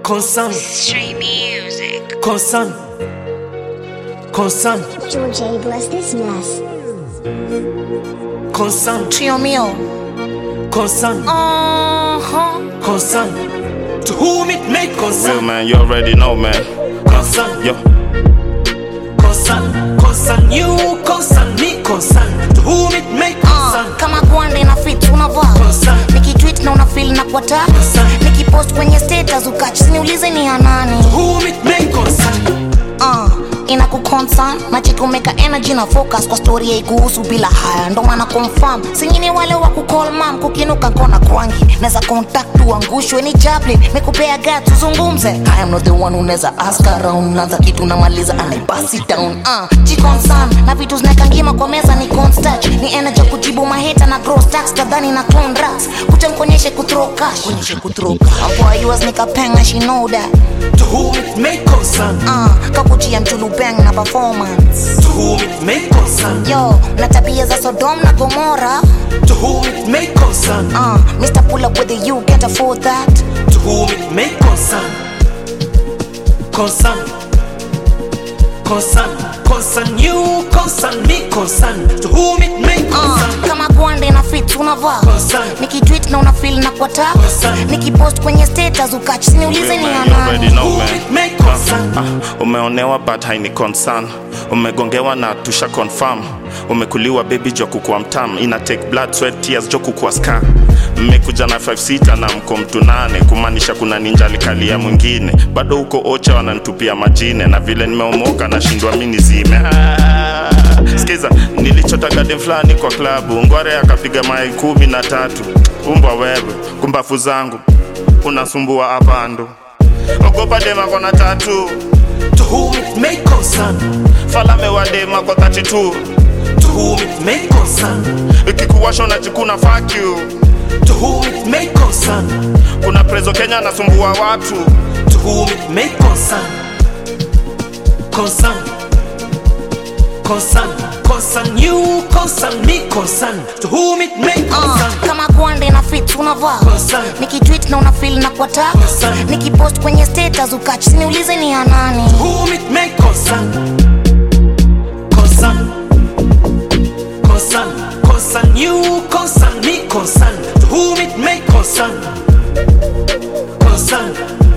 concern, Stray music. concern, concern, George A. Bless this mess. concern, Trio mio. concern, Uh-huh. concern. To whom it may Real concern, man, you already know, man. concern, Yo, concern, concern you, concern me, concern. To whom it may Uh, concern, kama gwande na fit unavaa concern, nikitwit na unafil na kwata nikipost kwenye status ukach siniulize ni ya nani to whom it may concern. uh, ina kuconsan nachikumeka energy na focus kwa story yaikuhusu bila haya ndo maana confirm singine wale wa kucall mam kukinuka kona kwangi neza contact uangushwe ni chaplin nikupea gat tuzungumze I am not the one unaweza ask around naanza kitu namaliza and I pass it down uh, jiconsan na vitu zinakangima kwa meza ni constat ni energy ya kujibu maheta na grow stacks kadhani na clone rats kucha mkonyeshe kuthrow cash konyeshe kuthrow cash hapo ayuas nikapenga she know that To whom it may concern, uh, kakujia mchulubeng na performance to whom it may concern, yo na tabia za sodom na gomora to whom it may concern, uh, mr pull up with the you can't afford that to whom it may concern, concern, concern, concern you, concern me, concern. To whom it may uh, concern, kama gwande na fit unavaa concern, nikitwit na unafil na kwata nikipost kwenye status ukach siniulize real ni ya man, you already nani know, whom man. it may concern. Ah, umeonewa but haini concern umegongewa na tusha confirm umekuliwa baby jo kukua mtam ina take blood sweat tears jo kukua ska mmekuja na 5 sita na mko mtu nane kumaanisha kuna ninja likalia mwingine bado huko ocha wanantupia majine na vile nimeomoka nashindwa mi nizime ah, skiza nilichota garden fulani kwa klabu ngware akapiga mai kumi na tatu umbwa wewe kumbafu zangu unasumbua apando ogopa dema kona tatu To whom it may concern, falame wa dema kwa 32 to whom it may concern, ikikuwasha unajikuna fuck you to whom it may concern, kuna prezo kenya anasumbua watu to whom it may concern, concern, concern, concern you, concern me, concern. To whom it may uh, concern, kama gwande na fit unavaa concern, nikitwit na unafil na kwata nikipost kwenye status ukach siniulize ni ya nani whom it may concern, concern, concern, concern you, concern me, concern. To whom it may concern, concern,